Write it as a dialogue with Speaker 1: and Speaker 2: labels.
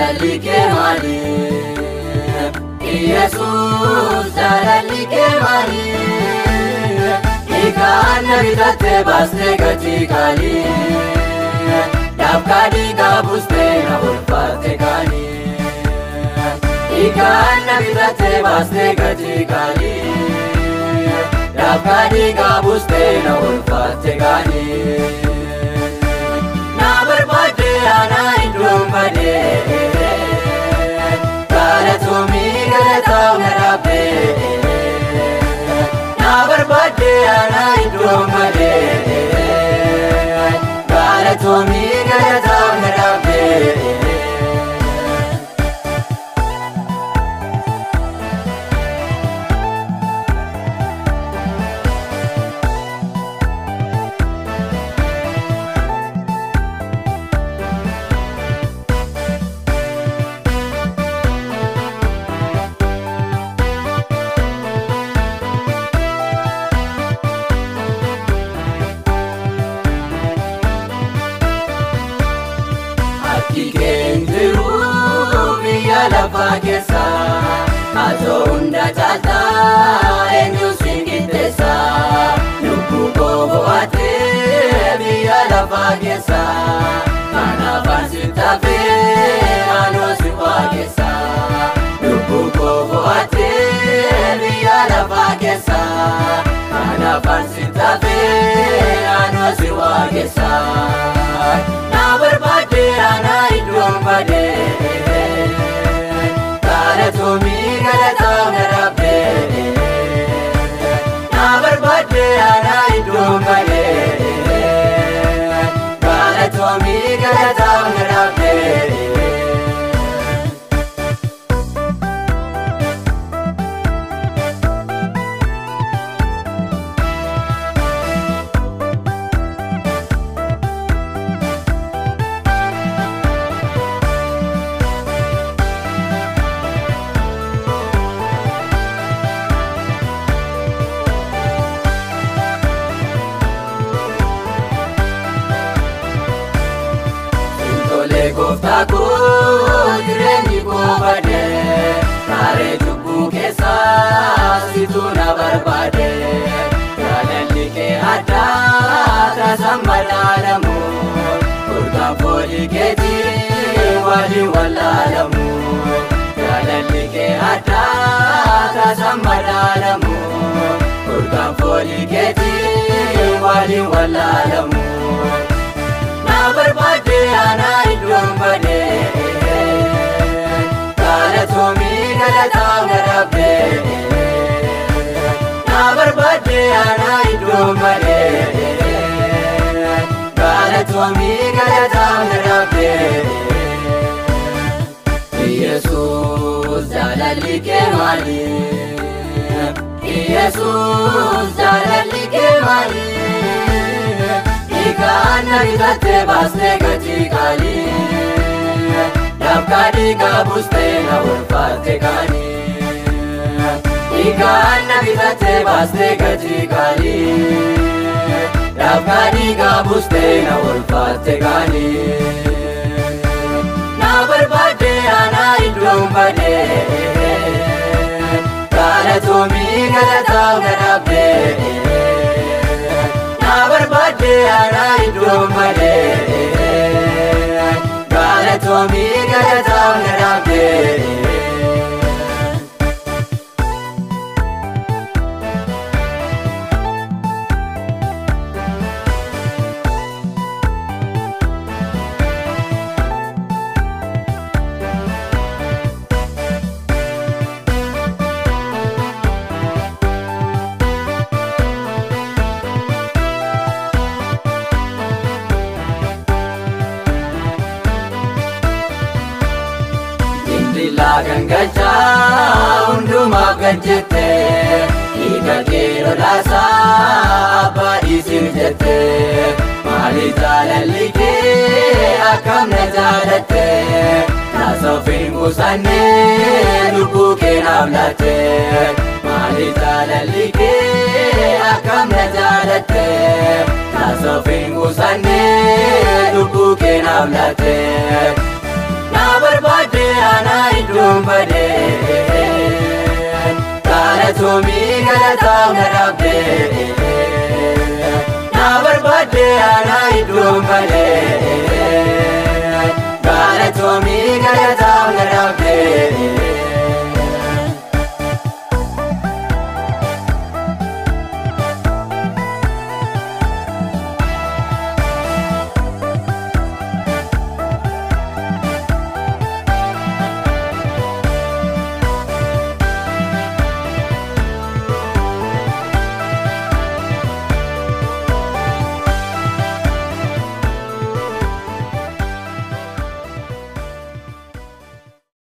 Speaker 1: jaalalli kee maali? Yesuus jaalalli kee maali? Dhiigaan na bitattee baastee gatii qaalii. Dabkaa dhiigaa buustee na ulfaatte kaanii. Dhiigaan na bitattee baastee gatii qaalii. Dabkaa dhiigaa buustee na ulfaatte kaanii. Na barbaadde aanaa iddoon badee. Galatoomii galataaf na dhaabbee. Na barbaadde aanaa iddoon badee. Galatoomii galataaf na dhaabbee. Akki keenjiru biyya lafaa keessa Atoo hunda caaltaa eenyu siin qixxeessa Lubbuu koo bo'aatee biyya lafaa keessa Kanaaf ansi taafee anoo si waaqessa Lubbuu koo bo'aatee biyya lafaa keessa Kanaaf ansi taafee anoo si waaqessa Na barbaadde aanaa iddoon badee Galatoomii galataaf na dhaabbee Na barbaadde aanaa iddoon badee Galatoomii galataaf na dhaabbee Tolee gooftaa koo jireenyi koo badee Kaaree cubbuu keessaa situ na barbaade Jaalalli kee addaa taasaan madaalamu Furkaan foolii keetii waliin wallaalamu Jaalalli kee addaa taasaan madaalamu Furkaan foolii keetii waliin wallaalamu Na barbaadde aanaa iddoon badee Galatoomii galataaf na dhaabbee Na barbaadde aanaa iddoon badee Galatoomii galataaf na dhaabbee Yesuus jaalalli kee maali? Yesuus jaalalli kee maali? Dhiigaan na bitattee baastee gatii qaalii Dabkaa dhiigaa buustee na ulfaatte kaanii Dhiigaan na bitattee baastee gatii qaalii Dabkaa dhiigaa buustee na ulfaatte kaanii Na barbaadde aanaa iddoon badee Galatoomii galataaf na dhaabbee Na barbaadde aanaa iddoon badee Galatoomii galataaf na dhaabbee Dindilaa gangachaa hundumaaf gajjette Dhiiga kee lolaasaa abbaa dhiisiif jette Maali jaalalli kee akkam na jaalatte Naasoof hin qusanne lubbuu kee naaf laatte Maali jaalalli kee akkam na jaalatte Naasoof hin qusanne lubbuu kee naaf laatte Na na barbaadde ana iddoon badee galatoomii galataaf na dhabdee na barbaadde ana iddoon badee